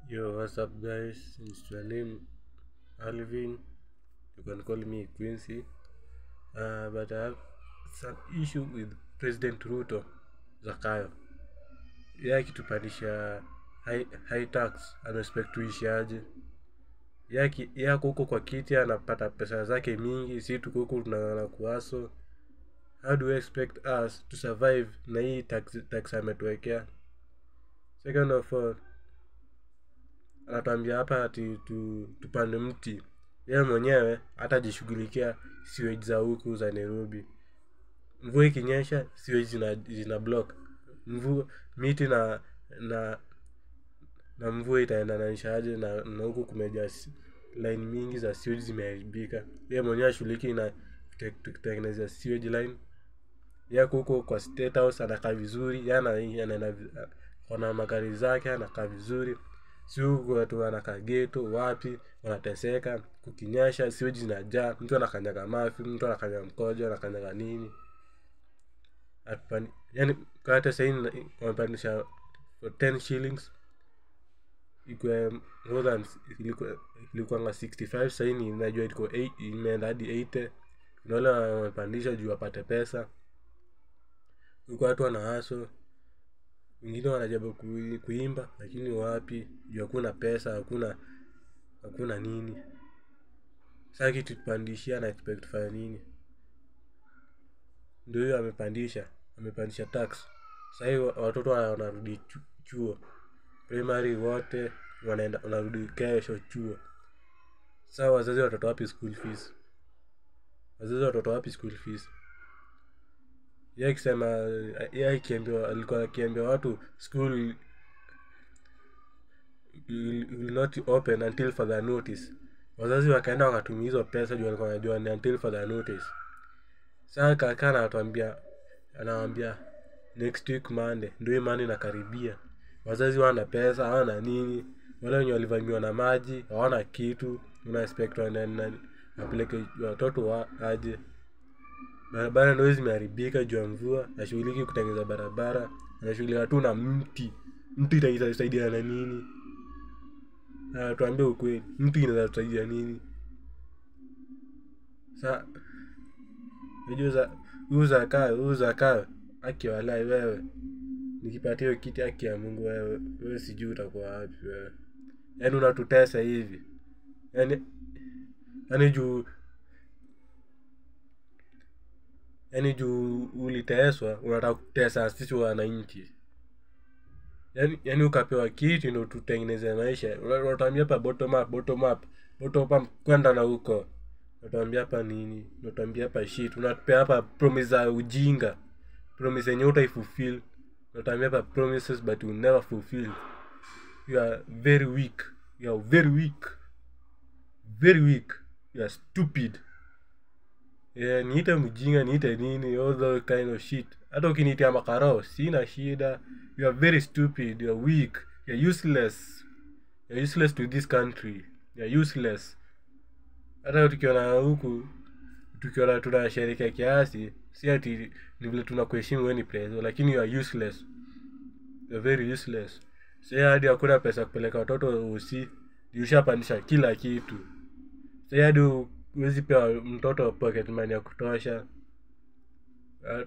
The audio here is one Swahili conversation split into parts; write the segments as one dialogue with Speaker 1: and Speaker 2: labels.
Speaker 1: Yo, what's up, guys? It's your name Alvin. You can call me Quincy. Uh, but I have some issue with President Ruto Zakayo. Yeye akitupandisha high, high tax anaexpect tuishi aje? Yeye aki- yeye ako huko kwa kiti anapata pesa zake mingi, si tuko huku tunang'ang'ana kuaso. How do you expect us to survive na hii tax, tax ametuwekea? Second of all, anatuambia hapa ati tu, tupande mti yeye mwenyewe hatajishughulikia sewage za huku za nairobi mvua ikinyesha sewage zina, zina block mvua miti na na na mvua itaendananishaje na, na huku kumejaa si- line mingi za sewage zimeharibika yeye mwenyewe ashughuliki na kute- kutengeneza sewage line yako huko kwa state house anakaa vizuri yana anaenda vi- kona magari zake anakaa vizuri si huku watu wanakaa geto wapi wanateseka kukinyesha siweji zinajaa mtu anakanyaga mafi mtu anakanyaga mkojo anakanyaga nini Atupani, yani kata sahii wamepandisha for 10 shillings ikwe more than ilikuwa- ilikuwanga 65 sahii ni najua iko 8 imeenda hadi 80 kuna wale wamepandisha juu wapate pesa huku watu wana haso wengine wanajaribu kui- kuimba lakini wapi juu hakuna pesa hakuna hakuna nini saa kitupandishia na expect tufanye nini ndio hiyo amepandisha amepandisha tax sahii watoto wa- wanarudi chu- chuo primary wote wanaenda wanarudi kesho chuo saa wazazi watoto wapi school fees wazazi watoto wapi school fees ye akisema ye akiambiwa alikuwa akiambia watu school will, will not open until further notice wazazi wakaenda wakatumia hizo pesa juu walikuwa wanajua ni until further notice saa kaka anatuambia anawambia next week monday ndio hii monday inakaribia wazazi wana pesa hawana nini wale wenye walivamiwa na maji hawana kitu una expect wana- na- wapeleke watoto wa aje barabara ndo zimeharibika juu ya mvua nashughuliki kutengeneza barabara anashughulika tu na mti mti ita- itasaidia na nini Ah, tuambie ukweli mti inaweza tusaidia nini sa unajua za huyu zakayo huyu zakayo haki walai wewe nikipatia hiyo kiti haki ya mungu wewe wewe sijui utakuwa wapi wewe yaani unatutesa hivi yaani yaani juu yaani juu uliteswa unataka kutesa sisi wananchi yaani yaani ukapewa kiti ndo tutengeneze maisha Una- unatuambia hapa bottom up bottom up bottom up kwenda na huko unatuambia hapa nini unatuambia hapa shit unatupea hapa promise za ujinga promise yenye utaifulfill unatuambia hapa promises but you never fulfill you are very weak you are very weak very weak you are stupid yeah, niite mjinga niite nini all those kind of shit hata ukiniitia makarao sina shida you are very stupid you are weak you are useless you are useless to this country you are useless hata tukiona huku tukiona tunasherekea kiasi si ati ni vile tunakuheshimu weni preso lakini you are useless you are very useless si hadi hakuna pesa ya kupeleka watoto usi ushapandisha kila kitu si hadi huwezi pea mtoto pocket money ya kutosha Ah,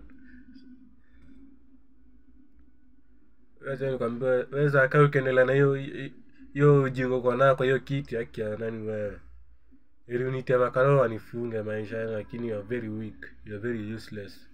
Speaker 1: wacha nikwambie weza kaa ukiendelea na hiyo hiyo ujingo kwa nayo kwa hiyo kiti haki ya nani wewe ili unitie makarao wanifunge maisha yangu lakini you are very weak you are very useless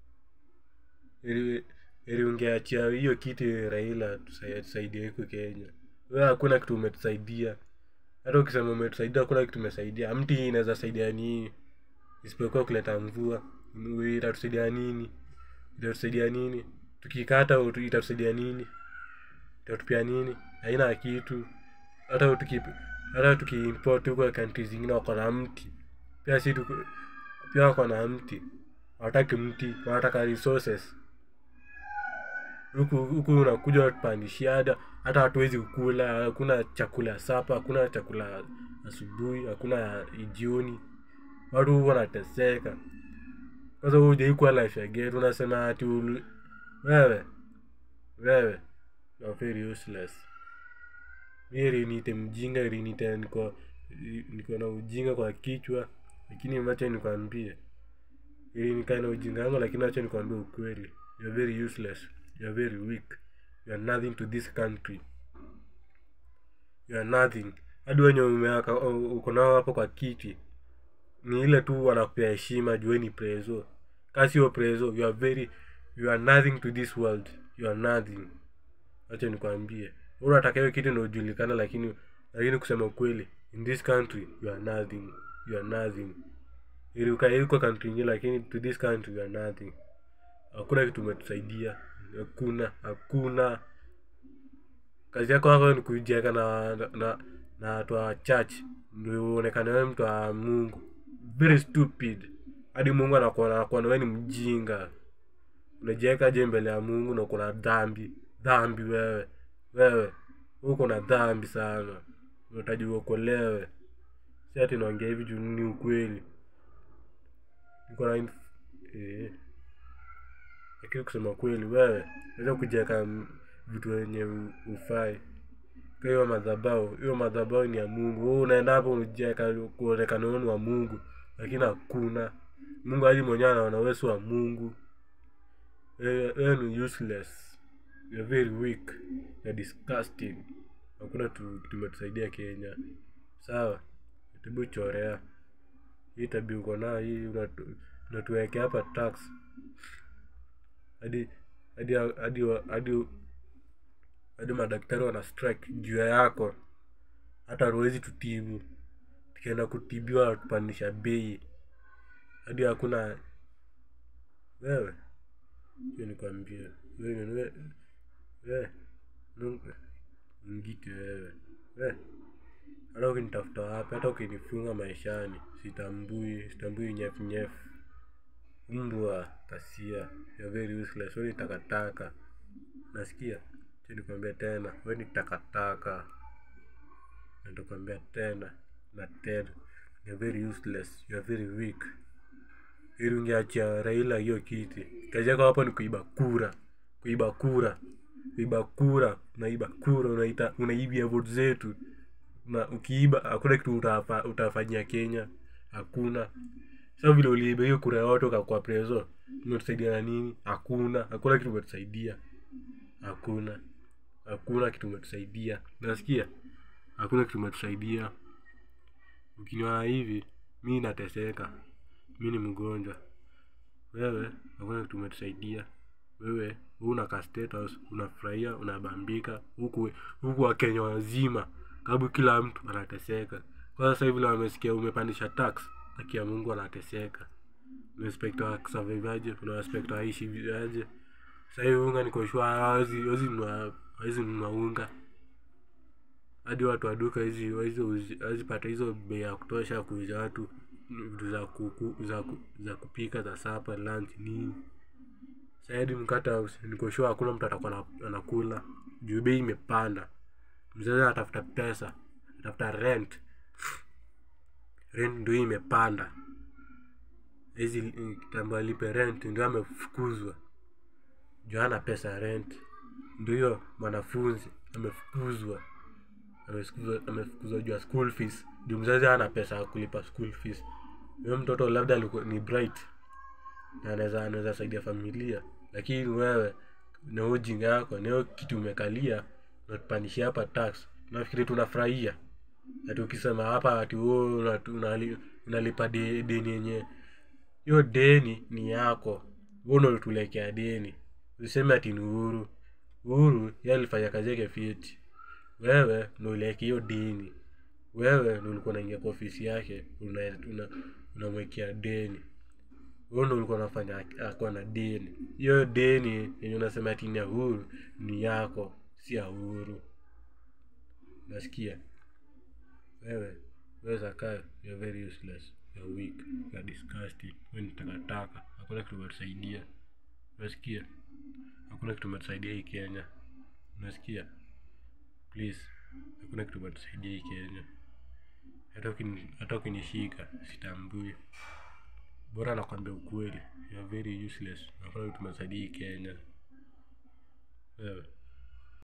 Speaker 1: ili ili ungeachia hiyo kiti raila tusa- tusaidie huku kenya wewe hakuna kitu umetusaidia hata ukisema umetusaidia hakuna kitu umesaidia mti inaweza saidia nini isipokuwa kuleta mvua Mvua itatusaidia nini itatusaidia nini tukikata utu- itatusaidia nini itatupia nini haina kitu hata tuki hata tukiimport huko country zingine wako na mti pia si tuko pia wako na mti hawataki mti wanataka resources huku huku unakuja tupandishia hata hata hatuwezi kukula hakuna chakula ya sapa hakuna chakula asubuhi hakuna ya jioni watu wanateseka sasa hujaikuwa life ya getu unasema ati ulu- wewe wewe you are very useless mi heri niite mjinga heri niite niko niko na ujinga kwa kichwa lakini macha nikwambie ili nikae na ujinga yangu lakini acha nikwambie ukweli you are very useless you are very weak you are nothing to this country you are nothing hadi wenye umeaka uko nao hapo kwa kiti ni ile tu wanakupea heshima jueni prezo kasi yo prezo you are very you are nothing to this world you are nothing acha nikwambie unataka hiyo kitu inaojulikana lakini lakini kusema ukweli in this country you are nothing you are nothing ili ukae huko country ingine lakini to this country you are nothing hakuna kitu umetusaidia hakuna hakuna kazi yako hako ni kujieka na na na watu wa church ndio uonekane wewe mtu wa mungu very stupid hadi mungu anakuona anakuona wewe ni mjinga unajiweka je mbele ya mungu na uko na dhambi dhambi wewe wewe uko na dhambi sana unahitaji uokolewe si ati naongea hivi juu ni ukweli niko na inf- eh. lakini kusema kweli wewe naweza kujiweka m- vitu wenye u- ufai Kwa hiyo madhabao hiyo madhabao ni ya mungu wewe unaenda hapo unajiweka kuonekana wewe ni wa mungu lakini hakuna mungu hadi mwenyewe anaona wewe si wa mungu wewe wewe ni useless you are very weak you are disgusting hakuna tu tumetusaidia kenya sawa tibu chorea hii tabia uko nayo hii unatu- unatuwekea hapa tax hadi hadi hadi hadi hadi madaktari wana strike juu ya yako hata hatuwezi tutibu tukienda kutibiwa watupandisha bei hadi hakuna wewe hiyo nikwambie wewe wewe wewe Mungu- ngiti wewe wewe hata ukinitafuta wapi hata ukinifunga maishani sitambui sitambui nyefu nyefu mbwa kasia you're very useless wewe ni takataka nasikia cha nikwambia tena wewe ni takataka na nitakwambia tena na tena you're very useless you're very weak ili ungeachia raila hiyo kiti kazi yako hapo ni kuiba kura kuiba kura kuiba kura unaiba kura unaita unaibia vote zetu na ukiiba hakuna kitu utafa, utafanyia kenya hakuna sa vile uliiba hiyo kura yote ukakuwa preso umetusaidia na nini hakuna hakuna kitu umetusaidia hakuna hakuna kitu umetusaidia nasikia hakuna kitu umetusaidia ukiniona hivi mi nateseka mi ni mgonjwa wewe hakuna kitu umetusaidia wewe una ka status unafurahia unabambika huku huku wakenya wazima karibu kila mtu anateseka kwa sasa hivi vile wamesikia umepandisha tax haki ya mungu anateseka unaspekta wasurvivaje unawaspekta waishi aje sasa hivi unga nikoshua hawezi hawezi nunua hawezi nunua unga hadi watu wa duka hizi hawezi uzi- hawezi pata hizo bei ya kutosha kuuza watu vitu za kuku, za, ku, za kupika za sapa lunch nini saidi mkata nikoshua hakuna mtu atakuwa na- anakula juu bei imepanda mzazi anatafuta pesa anatafuta rent rent ndio hii imepanda hizi kitambo alipe rent ndio amefukuzwa juu hana pesa ya rent ndio hiyo mwanafunzi amefukuzwa amefukuzwa amefukuzwa juu ya school fees juu mzazi hana pesa ya kulipa school fees huyo mtoto labda alikuwa ni bright na anaweza anaweza saidia familia lakini wewe na hiyo ujinga yako na hiyo kitu umekalia unatupandishia hapa tax nafikiri tunafurahia ati ukisema hapa ati wewe unatu- unali- unalipa de- deni yenye hiyo deni ni yako wewe unatulekea deni useme ati ni uhuru uhuru yeye alifanya kazi yake fiti wewe ndo uliweka hiyo deni wewe ndo ulikuwa unaingia kwa ofisi yake unamwekea una, unamwekea deni wewe ndo ulikuwa unafanya ak- akuwa na deni hiyo deni yenye unasema ati ni ya uhuru ni yako si ya uhuru nasikia wewe wewe zakayo you're very useless you're weak you're disgusting wewe ni takataka hakuna kitu umetusaidia unasikia hakuna kitu umetusaidia hii kenya unasikia please hakuna kitu umetusaidia hii kenya hata ukini- hata ukinishika sitambui bora nakwambia ukweli you're very useless hakuna kitu umetusaidia hii kenya wewe